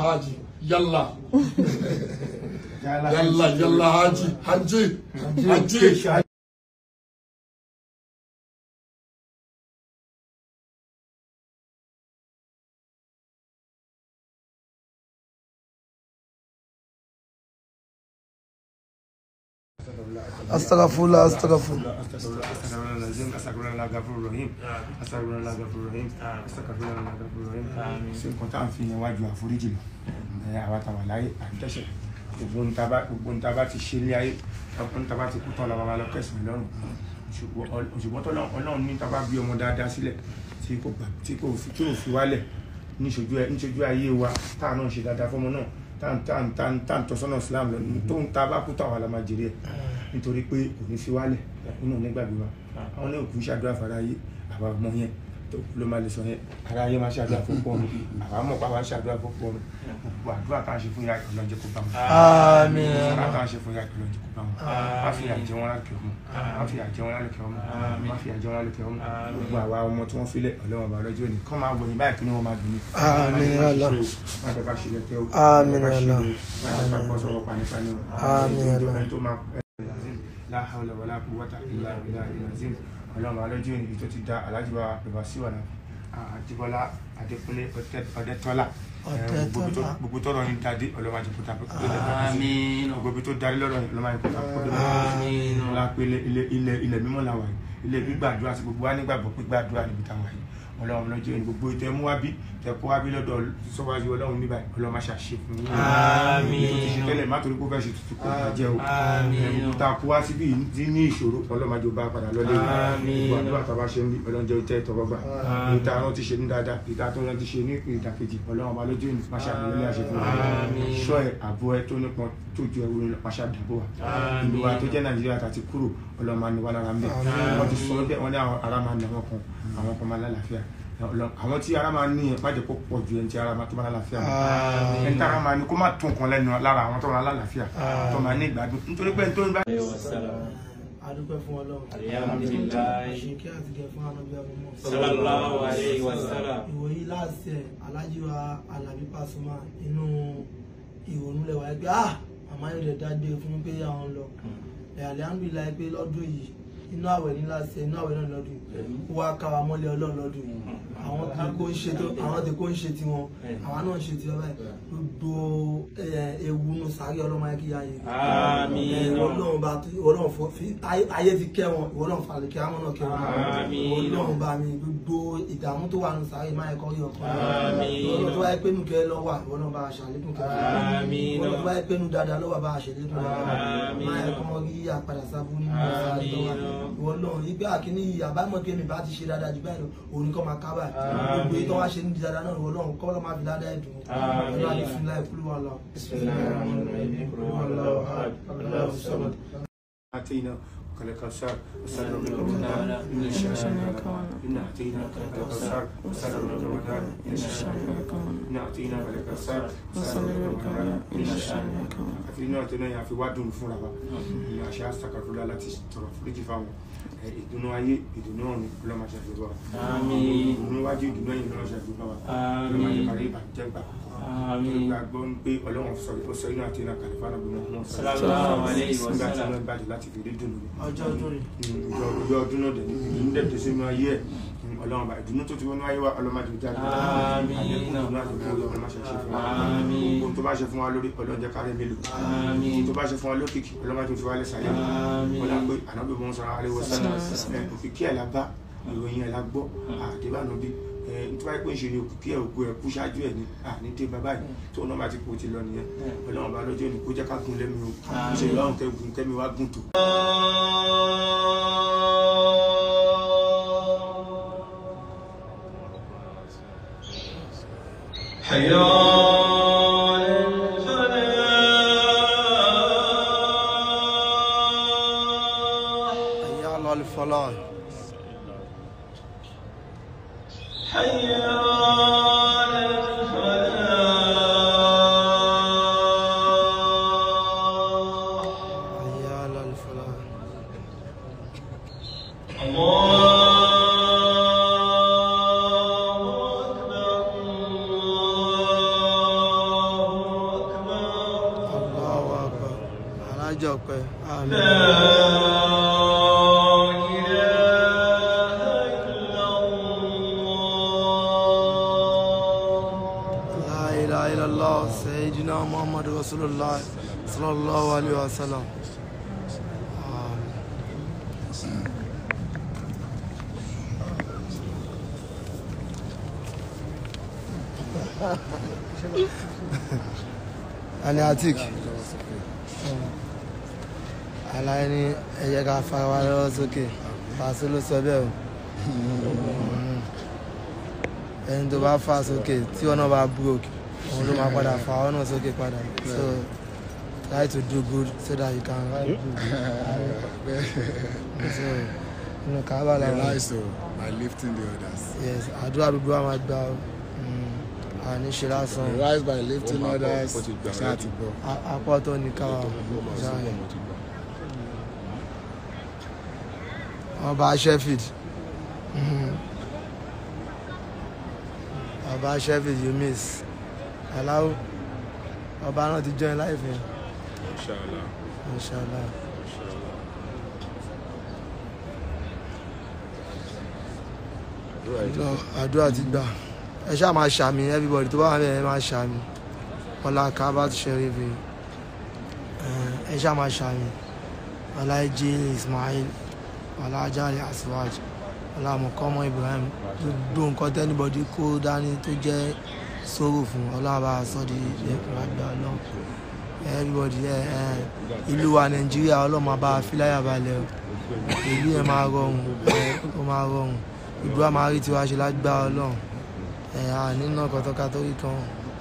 haji yalla yalla yalla haji haji haji. astagfirullah astagfirullah Astaghfirullah lazim, astaghfirullah ghafurur rahim, astaghfirullah ghafurur rahim, astaghfirullah ghafurur rahim. Ṣé nǹkan tá à ń fi yẹn wájú àforíjì lọ? Ẹ àwa tàwa láyé àdẹ́sẹ̀. Gbogbo ń taba gbogbo ń taba ti ṣe ilé ayé, gbogbo ń taba ti kú tán lọ́wọ́ wa lọ kẹsàn-án lọ́rùn. Ṣùgbọ́n tó Ọlọ́run ní taba bí ọmọ dáadáa sílẹ̀ tí kò gbà tí kò fi tí ò fi wálẹ̀ níṣojú ayé wa táà náà ṣe dáadáa fọmọ náà táà ń tọ́sọ́nà Islam lọ tó ń taba kú tán àwa la máa jèrè ẹ̀ nítorí pé kò ní fi wálẹ̀ nínú onígbàgbé wa àwọn ní òkú ṣàdúrà fáráyé àwa ọmọ yẹn tó ló máa lè sọ yẹn aráyé máa ṣàdúrà fún pọ̀ mi àwa mọ̀ pa wá ṣàdúrà fún pọ̀ mi gbogbo àdúrà tá à ń ṣe fún yà ọlọ́jẹ́ kó bá wọn. àmín àdúrà tá à ń ṣe fún yà ọlọ́jẹ́ kó bá wọn. má fi àjẹ wọn láti ọmọ má fi àjẹ wọn láti ọmọ má fi àjẹ wọn láti ọmọ gbogbo àwa ọmọ tí wọ́n filẹ̀ ọlọ́wọ́n bá lọ́jọ́ òní kọ́ máa wọ̀nyí báyìí kí ni wọ́n máa dùn ní. àmín Allah má fẹ́ ká ṣe lẹ́tẹ́ o Àmín má fẹ́ ká ṣe Allah. o má fẹ́ ká gbọ́ sọ̀rọ̀ panípaní o Àmín Allah. ẹni tó máa la hawla wala quwwata illa billahi al-azim ọlọ́run alọ́jọ́ ìrìn tó ti da alájùbá bàbá síwọ̀nà àjíbọ́lá adékúnlé ọ̀dẹ́tọ́lá Ọ̀dẹ́tọ́lá. gbogbo tọrọ ní dáadé ọlọ́run àjẹkúta Àmín. gbogbo tó darí lọ́rọ̀ yìí ọlọ́run àjẹkúta Àmín. ọlá pé ilẹ̀ ilẹ̀ ilẹ̀ mímọ́ la wà yìí ilẹ̀ gbígbàdúrà sí gbogbo wa nígbàgbọ́ pé gbàdúrà níbi táwa yìí ọlọ́run lọ́jọ́ ìrìn gbogbo ìtẹ́ mú wá bí tẹ kó wá bí lọ́dọ̀ sọ́wájú ọlọ́run níbà ọlọ́run má ṣàṣe fún yín Àmín. tó ti ṣe tẹ́lẹ̀ má torí pé ó fẹ́ ṣe tuntun kò ní jẹ́ o Àmín. ẹ̀rù tá a kó wá síbí yìí ní ìṣòro ọlọ́mọdé bá padà lọ́lé Àmín. gbogbo àdúrà tá a bá ṣe ń bí ọlọ́njẹ́ tẹ́ tọwọ́ gbà Àmín. ìta àwọn ti ṣe ní dáadáa ìta tó ń ti ṣe ní ìdàkejì ọlọ́run ọba lójú ìlú máṣá àbúrò àṣẹ fún wa Àmín. ṣọ́ ẹ̀ àbọ̀ ẹ tó nípọn tó ju ẹwúrò lọ máṣá dàbò wa Àmín. ìlú wa tó jẹ́ nàìjíríà tàti kúrò ọlọ́run máa ní wa lára ń bẹ̀ wọ́n ti sọ bẹ́ẹ̀ wọ́n ní àwọn ará máa ní àwọn kan àwọn kan máa lálàáfíà Ọlọ́run- àwọn tí ara máa ní yẹn má jẹ́ kó pọ̀ ju ẹni tí ara máa tó máa lálàáfíà lọ Àmín. ẹni tí ara máa ní kó má tún nǹkan lẹ́nu lára àwọn tó máa lálàáfíà tó máa ní ìgbádùn nítorí pé ẹni tó ń bá adúpẹ́ fún ọlọ́run Alhamdulillah. àṣekí àti gẹ̀ fún anábí ọmọ Sallallahu alayhi wa sallam. ìwòyí láti ẹ̀ alájíwa alábí Pasuma inú ìrònú lẹ́wà ẹgbẹ́ ah màmá yóò dẹ̀ dágbé fún pé àwọn lọ ẹ̀ alihamdulilayi pé lọ́dún yìí inú àwẹ̀ ní láti ẹ̀ inú àwẹ̀ náà lọ́dún yìí ó wá ká wa mọ́lẹ̀ ọlọ́run lọ́dún yìí àwọn tí kò ń ṣe tó àwọn tí kò ń ṣe tiwọn àwọn náà ń ṣe tiwọn báyìí gbogbo ẹ̀, ewu nù sáré ọlọ́mọ ayé kí yá yẹn Àmín. ọlọ́run bá tó ọlọ́run fọ fi ayé- ayé fi kẹ́ wọn ìwọlọ́run falẹ̀ kí àwọn náà kẹ́ wọn Àmín. ọlọ́run bá mi gbogbo ìdààmú tó wà nù sáré máa ẹ̀kọ́ rí ọkọ Àmín. ọlọ́run tó wáyé pé nù kẹ́ lọ́wọ́ ìwọ náà bá a ṣàlékún kẹ́ Àmín. ọlọ́run tó wáyé pé nù dáadáa lọ́wọ́ bá a ṣàlékún dáadáa Àmín. máa ẹ̀kọ́ rí àpàdà sábú nínú Àmín. ìwọ náà ìgbà kìíní yìí àbámọ̀ kí èmi bá ti ṣe dáadáa jù báyìí lọ òun kọ́ máa kábà gbogbo èyí tó wá ṣe ní dáadáa náà ìwọ náà kọ́ lọ́ máa fi dáadáa ẹ̀dùn Àmín. ẹ̀rọ àdé fún láì kúlú wà lọ. أتينا وكلك الشر وسلم لك الوداع إن الشانئك إن أتيناك الكوثر وسلم لك الوداع إن الشانئك إن أتيناك الكوثر وسلم لك الوداع إن الشانئك àti inú àti náà yà fi wá dùn fúnra wa ní àṣẹ àṣàkàfúlà láti tọrọ foríjì fáwọn ẹ, ìdùnnú ayé ìdùnnú ọ̀run ọlọ́màṣẹ́ fi wá Àmín. ìdùnnú wájú ìdùnnú ẹ̀yìn ọlọ́màṣẹ́ fi wá Àmín. ọlọ́màṣẹ́ parí ìbàjẹ́ gbà Àmín. gbàgbọ́ ń pé ọlọ́run sọ ó sọ inú àti iná kàlífà náà bí wọ́n mọ̀ Sallallahu alayhi wa nígbà tí sallam. wọ́n bàjẹ́ láti fi rí dùnnú ni ọjọ́ ọdún rẹ̀. ìjọ ọjọ́ ọdún náà dẹ̀ ní ìdùnnú dẹ̀ tó sínú ayé ẹ̀ ọlọ́run bá ìdùnnú tó ti wọnú ayé wa ọlọ́mọdé jáde Àmín. àlékún ìdùnnú àti ìdùnnú ọlọ́run má ṣe ṣe fún wa Àmín. ohun tó bá ṣe fún wa lórí ọlọ́jẹ́ kárẹ́ mélòó Àmín. ohun tó bá ṣe fún wa lókìkí ọlọ́mọdé fi wá lẹ́sàáyà Àmín. wọn là pé ànábì mọ́ sọ́ra aléwọ̀ sánà òkìkí ẹ̀ la bá ìròyìn ẹ̀ la gbọ́ àdébànú bí nítorí pé ń ṣe ni òkìkí ẹ̀ òkú ẹ̀ kú ṣáájú ẹ̀ ní àní dé bàbá yìí tó náà bá ti kú ti lọ nìyẹn ọlọ́run bá lọ́jọ́ ní kó jẹ́ ká gún lẹ́mi o ṣe ìlọ́run kẹ́gùn kẹ́mi wá gùn tó. حي على الفلاح حي على الفلاح الله أكبر ọlọ́jọ́ pẹ́ àmín. La ilaha illallah sayyidina Muhammad rasulullah sallallahu alaihi wasallam. Àmín. Ani Atik. Aláì ní ẹ jẹ́ ká fara wa lọ́wọ́ sókè. Pàṣẹ ló sọ bẹ́ẹ̀ o. Ẹni tó bá fà sókè tí ọ̀nà bá broke, òun ló máa padà fà ọ̀nà sókè padà. So try to do good so that you can write good. So inú kábà I làwọn. rise so by lifting the others. Yes, àdúrà gbogbo wa máa gbà ọ́. Àní ṣe lásán. I rise by lifting Ó máa bọ̀, others. ó ti gbà Ṣáà ready. ti gbọ́. A- Apá tó ní káwa. Ṣáà. ọba sheffield Mhm. ọba sheffield you miss aláwọ ọba náà ti join life yẹn Inshallah. inshallah lọ àdúrà ti gbà ẹ ṣáà máa ṣàmì everybody tó bá wà bẹ́ẹ̀ ẹ máa ṣàmì ọlá kábàt sheriff ẹ ṣáà máa ṣàmì ọlá ẹjẹ ismail ọlá ajáre aswaj ọlá mọkọmọ ibrahim gbogbo nǹkan tẹnibọdí kó dání tó jẹ sóró fún ọlọ́ba sọ́ọ́dí lẹ́kùn àgbà ọlọ́run everybody ẹ ẹ ìlú wa nàìjíríà ọlọ́mọ bá fíláyà balẹ̀ o ìlú yẹn máa rọrùn ẹ ó máa rọrùn ìlú wa máa rí tiwa ṣe lágbára ọlọ́run ẹ à nínú kọtọ́ka tó rí kan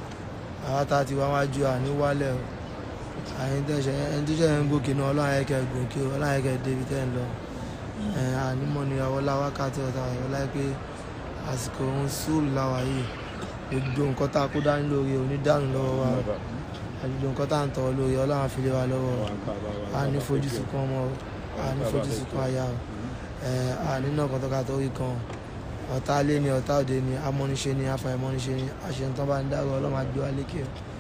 àwa tá a ti wá wájú à ní wálẹ̀ o àyìn tẹ̀sẹ̀ ẹni tó ṣẹ̀ ń gòkè náà ọlọ́run ayẹ́kẹ́ gòkè o ọlọ́run ayẹ́kẹ́ débi tẹ́ ń lọ ẹ ànímọ̀ ni ọwọ́lá wákàtí ọ̀tá ọ̀la pé àsìkò òun sùúrù láwa yìí gbogbo nǹkan tá a kó dání lórí onídàánù lọ́wọ́ wa àdúgbò nǹkan tá à ń tọ́ lórí ọlọ́run àfilé wa lọ́wọ́ a ní fojú sunkún ọmọ o a ní fojú sunkún aya o ẹ a nínú ọkàn tó ká tó rí kan ọ̀tá alé ni ọ̀tá òde ni amọ́niṣe ni afàìmọ́niṣe ni àṣetán bá ń dárò ọlọ́run àgbé wa lékè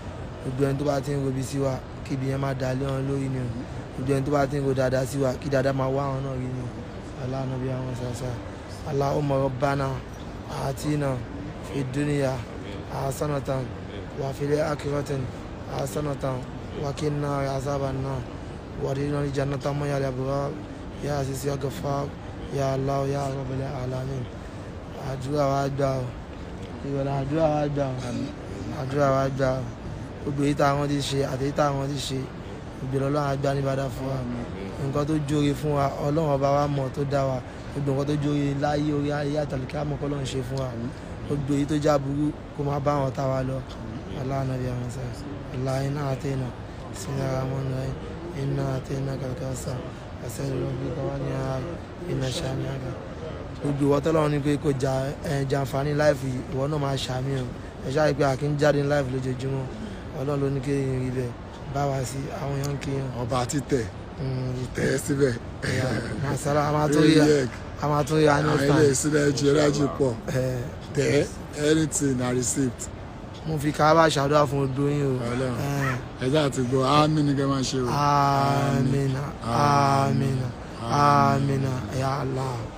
o gbogbo ẹni tó bá ti ń robi sí wa kí ibi yẹn máa dà lé wọn lórí ni o gbogbo ẹni tó bá ti ń ro dáadáa sí wa kí dáadáa máa wá àwọn náà rí ni o aláàánú bí àwọn sàṣà Allahumma rabbana atina fid dunya hasanatan wa fil akhirati hasanatan wa qina azaban nar وارنا الجنة ما يا الأبرار يا عزيز يا غفار يا الله يا رب العالمين àdúrà wa gbà ọ́ ìrọ̀lẹ́ àdúrà wa gbà ọ́ àdúrà wa gbà ọ́ gbogbo èyí táwọn ti ṣe àti èyí táwọn ti ṣe ìgbèrè ọlọ́run àgbà ní bàdà fún wa nǹkan tó jóore fún wa ọlọ́run ọba wa mọ̀ tó dá wa gbogbo nǹkan tó jóore láyé orí ayé àtàlùkẹ́ àmọ́ kọ́ lọ́run ṣe fún wa gbogbo èyí tó já burú kó máa bá àwọn táwa lọ aláàánú àwọn sáà aláàánú náà àtẹ̀yìnà sínú ara wọn náà iná àtẹ̀yìnà kàkàsà àṣẹ ìrọ̀bí kọ́wá ní ara iná ṣáà àgbà gbogbo ìwọ tọ́lọ́run ní pé kò jà ẹ̀ jàǹfààní láìfù yìí ìwọ náà máa ṣàmì o ẹ ṣáà rí i pé àkín jáde ní láìfù lójoojúmọ́ ọlọ́run ló ní kí èèyàn rí bẹ́ẹ̀ bá wa sí àwọn èèyàn kí yàn ọba títẹ̀ ìtẹ́ tẹ̀ ẹ́ síbẹ̀. ẹ̀yà màsálà a máa tó rí Oyek, a máa tó rí a ní àwọn ọ̀tàn ilé ìsúná ẹjì ẹrájì pọ̀ ẹ̀ tẹ̀ ẹ́ anything na receipt. mo fi káábà ṣàdúrà fún odò yín o Ọlọ́run. ẹ̀ ẹjọ́ àti gbọ́ àmì ní kẹ́ máa ṣe o. amina amina amina ya Allah.